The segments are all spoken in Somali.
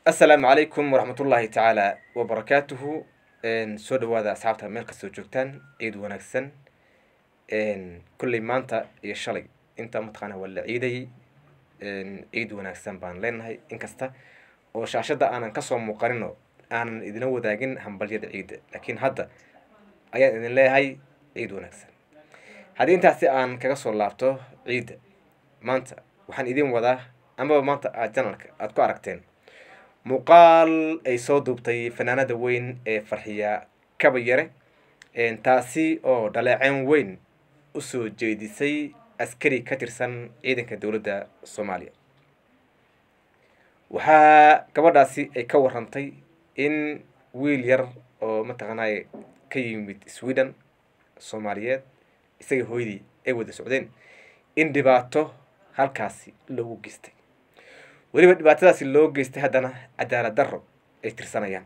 assalaamu calaykum waraxmatullaahi tacaala wabarakaatuhu soo dhawaada asxaabta meel kastoo joogtaan ciid wanaagsan kolley maanta iyo shalay inta mataqaana waa la ciidayay ciid wanaagsan baan leenahay inkasta oo shaashadda aanan kasoo muuqanino aanan idina wadaagin hambalyada ciidda laakiin hadda ayaan idin leeyahay ciid wanaagsan haddii intaasi aan kaga soo laabto ciidda maanta waxaan idin wadaa amaba maanta aad janalka aada ku aragteen muuqaal ay soo duubtay fanaanada weyn ee farxiya kaba yare taasi oo dhaleeceen weyn usoo jeedisay askari ka tirsan ciidanka dowladda soomaaliya waxaa gabadhaasi ay ka warantay in wiil yar oo mataqaanay ka yimid sweden soomaaliyeed isaga hooyadii ay wada socdeen in dhibaato halkaasi loogu geystay weliba dhibaatadaasi loo geystay haddana cadaalad darro ay tirsanayaan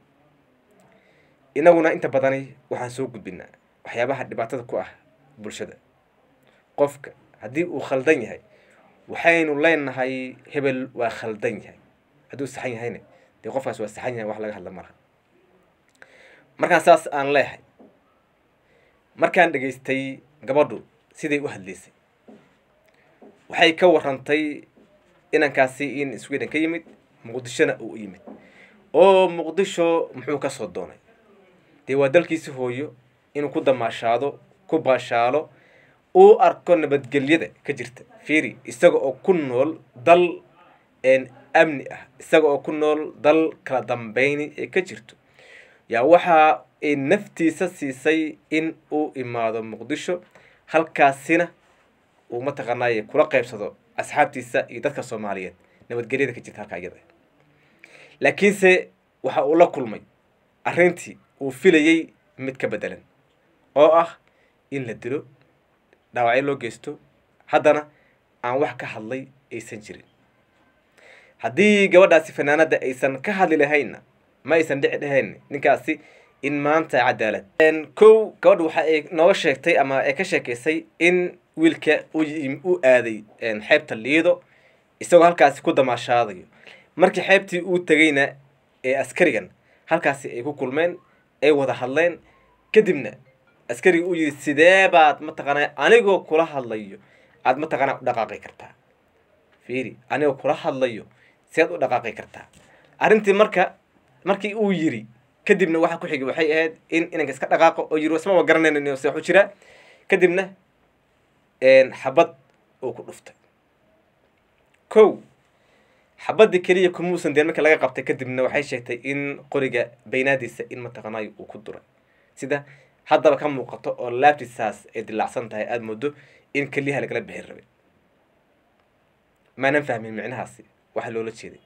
inaguna inta badani waxaan soo gudbinaa waxyaabaha dhibaatada ku ah bulshada qofka haddii uu khaldan yahay waxaynu leenahay hebel waa khaldan yahay hadduu saxan yahayna dee qofkaas waa saxan yahay wax laga hadla malaha markaan saas aan leehay markaan dhegaystay gabadhu siday u hadlaysay waxay ka warantay inankaasi in sweden ka yimid muqdishona uu yimid oo muqdisho muxuu kasoo doonay dee waa dalkiisi hooyo inuu ku damaashaado ku baashaalo uu arko nabadgelyada ka jirta fiiri isaga oo ku nool dal amni ah isaga oo ku nool dal kala dambeyni ee ka jirto yaa waxa ay naftiisa siisay in uu imaado muqdisho halkaasina uu mataqaanaaye kula qaybsado asxaabtiisa iyo dadka soomaaliyeed nabadgelyada ka jirta halkaa iyada laakiinse waxa uu la kulmay arrintii uu filayey mid ka bedelan oo ah in la dilo dhaawacyo loo geysto haddana aan wax ka hadlay aysan jirin haddii gabadhaasi fanaanada aysan ka hadli lahaynna ma aysan dhici dhahayn ninkaasi in maanta cadaalad kow gabadha waxa ay nooga sheegtay ama ay ka sheekaysay in wiilka u aaday xeebta liido isagoo halkaasi ku damaashaadayo markii xeebtii uu tegayna ee askarigan halkaasi ay ku kulmeen ay wada hadleen kadibna askariga uu yidhi sidee baad mataqaanaa anigoo kula hadlayo aada mataqaanaa u dhaqaaqi kartaa fiiri anigoo kula hadlayo siaad u dhaqaaqi kartaa arrintii marka markii uu yiri kadibna waxa ku xigay waxay ahayd in inanka iska dhaqaaqo oo yiri isma wa garanayna se waxu jiraa kadibna xabad uu ku dhuftay kow xabadii keliya kumuusan deen markii laga qabtay kadibna waxay sheegtay in qoriga baynaadiisa in mataqaanayo uu ku duray sida haddaba ka muuqato oo laabtiisaas ay dilaacsan tahay aada moodo in keliyaha lagala bixin rabay maanan fahmin micnahaasi waxa loola jeeday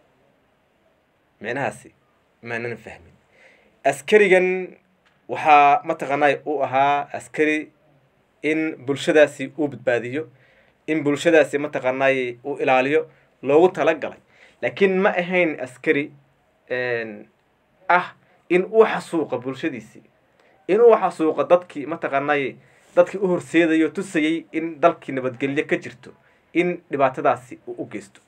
micnahaasi maanan fahmin askarigan waxaa mataqaanay uu ahaa askari in bulshadaasi uu badbaadiyo in bulshadaasi mataqaanay uu ilaaliyo loogu talagalay laakiin ma ahayn askari ah in uu xasuuqa bulshadiisii in uu xasuuqa dadkii mataqaanay dadkii u horseedayo tusayay in dalkii nabadgelyo ka jirto in dhibaatadaasi uu u geysto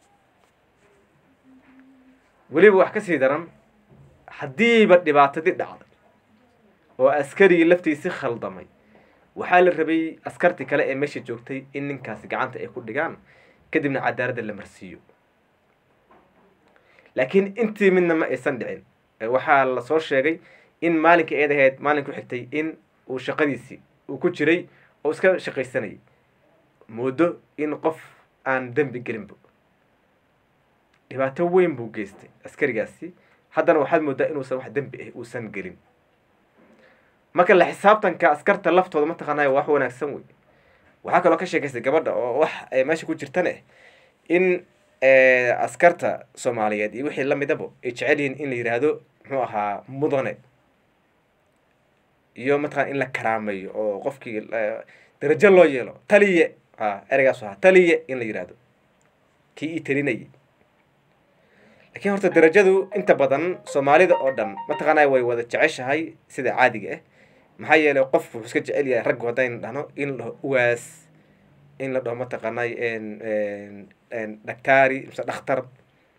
weliba wax kasii daran haddiiba dhibaatadii dhacday oo askarigii laftiisi khaldamay waxaa la rabay askartii kale ee meesha joogtay in ninkaasi gacanta ay ku dhigaan kadibna cadaaladda la marsiiyo laakiin intii midna ma aysan dhicin waxaa lasoo sheegay in maalinkii eed ahayd maalin ku xigtay in uu shaqadiisii uu ku jiray oo iska shaqaysanayay moodo in qof aan dembi gelinba dhibaato weyn buu geystay askarigaasi haddana waxaad moodaa inuusan wax dembi ah uusan gelin marka la xisaabtanka askarta laftooda mataqaanay wax wanaagsan wey waxaa kaloo ka sheekaystay gabadha oo wax meesha ku jirtane in askarta soomaaliyeed iyo wixii lamidaba ay jecel yihiin in la yidhaahdo muxuu ahaa mudane iyo mataqana in la karaameeyo oo qofkii darajo loo yeelo taliye a ereygaas ahaa taliye in la yidhaahdo kii ii talinayay laakiin horta darajadu inta badan soomaalida oo dhan mataqaanaa way wada jeceshahay sida caadiga ah maxaa yeelay qof wuxuu iska jecel yahay raggu haddaynu dhahno in la dhaho uwaas in la dhaho mataqaanay dhaktaari mise dhakhtar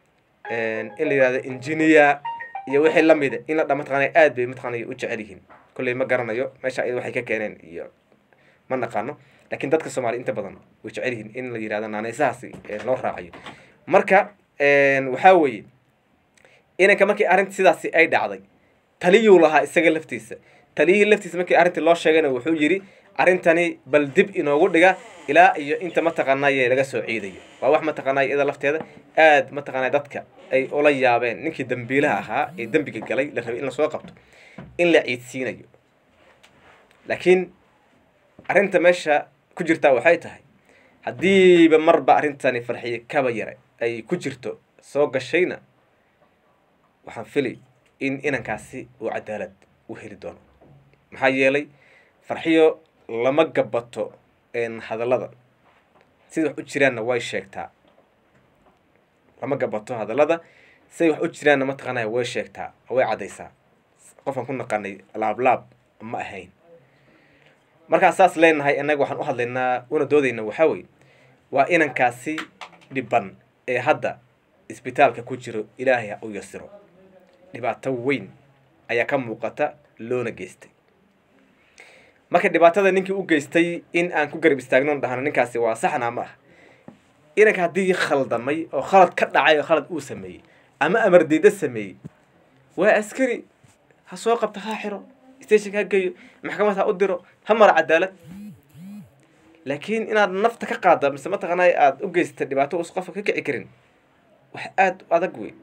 in la yihahdo engineer iyo wixii lamida in la dha mataqaanay aad bay mataqaanay u jecel yihiin kolley ma garanayo meesha iyada waxay ka keeneen iyo ma naqaano lakin dadka soomaaliya inta badan way jecel yihiin in la yihahdo naaneysahaasi loo raacayo marka waxaa weeye inanka markii arrinta sidaasi ay dhacday taliyuu lahaa isaga laftiisa taliyihii laftiisa markii arrintii loo sheegayna wuxuu yidhi arrintani bal dib inoogu dhiga ilaa iyo inta mataqaanaaye laga soo ciidayo waa wax mataqaanay iyada lafteeda aad mataqaanay dadka ay ula yaabeen ninkii dambiilaha ahaa ee dembiga galay la rabay in lasoo qabto in la ciidsiinayo laakiin arrinta meesha ku jirtaa waxay tahay haddiiba marba arrintani farxiye kaba yare ay ku jirto soo gashayna waxaan fili in inankaasi uu cadaalad u heli doono maxaa yeelay farxiyo lama gabato hadallada sida wax u jiraanna way sheegtaa lama gabato hadallada siday wax u jiraanna mataqaanaya way sheegtaa way caddaysaa qofkaan ku naqanay laablaab ma ahayn markaan saas leenahay innaga waxaan u hadlaynaa una doodayna waxaa weye waa inankaasi dhiban ee hadda isbitaalka ku jiro ilaahay ha u yasiro dhibaato weyn ayaa ka muuqata loona geystay marka dhibaatada ninkii u geystay in aan ku garab istaagnon dhahno ninkaasi waa saxna ma ah inanka haddii khaldamay oo khalad ka dhacay oo khalad uu sameeyey ama amar diida sameeyey waa askari ha soo qabta ha xiro stationka ha geeyo maxkamad ha u diro ha mara cadaalad laakiin inaad nafta ka qaada mise mataqaanay aada u geysata dhibaato us qofka ka kici karin wax aada u adag wey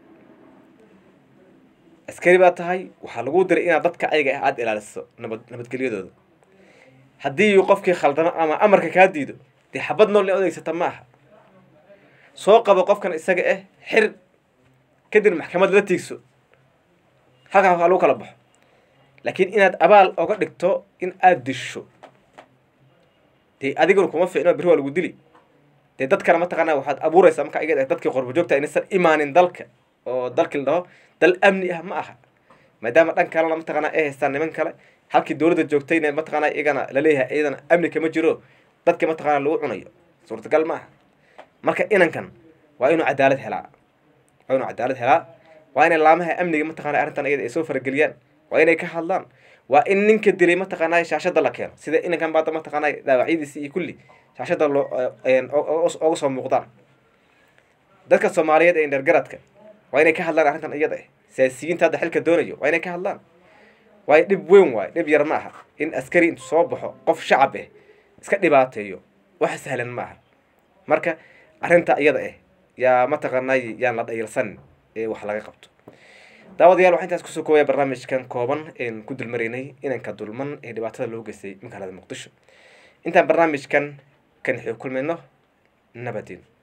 askari baa tahay waxaa lagu diray inaad dadka ayaga ah aada ilaaliso nabad nabadgelyadooda haddii qofkii khaldamo ama amarka kaa diido dee xabad nool in odeysata ma aha soo qabo qofkan isaga ah xir kadib maxkamad la tiigso halkaa waa lagu kala baxo laakiin inaad abaal oga dhigto in aada disho dee adiguna kuma ficno beri waa lagu dili dee dadkana mataqaana waxaad abuuraysaa marka iga dadkii qorbo joogta inaysan imaanin dalka oo dalkii la dhaho dal amni ah ma aha maadaama dhan kalena mataqaana ay haystaan niman kale halkii dowladda joogtayna mataqaana iyagana laleeyahay iyadana amni kama jiro dadka mataqaana lagu cunayo suurtagal ma aha marka inankan waa inuu cadaalad helaa waa inuu cadaalad helaa waa inay laamaha amniga mataqana arrintan iyada ay soo farageliyaan waa inay ka hadlaan waa in ninka dilay mataqaanay shaashada la keeno sida inankan baada mataqaanay dhaawacyadiisi iyo kulli shaashada loo oga soo muuqdaan dadka soomaaliyeed ee indhergaradka waa inay ka hadlaan arrintan iyada ah siyaasiyiinta hadda xilka doonayo waa inay ka hadlaan waayo dhib weyn waayo dhib yar ma aha in askari intu soo baxo qof shacab ah iska dhibaateeyo wax sahlan ma aha marka arrinta iyada ah yaa mataqaanay yaan la dhayilsanin ee wax laga qabto daawadayaal waxaa intaas kusoo koobaya barnaamijkan kooban een ku dulmaraynay inanka dulman ee dhibaatada loo geystay magaalada muqdisho intaan barnaamijkan kan xio kulmayno nabadin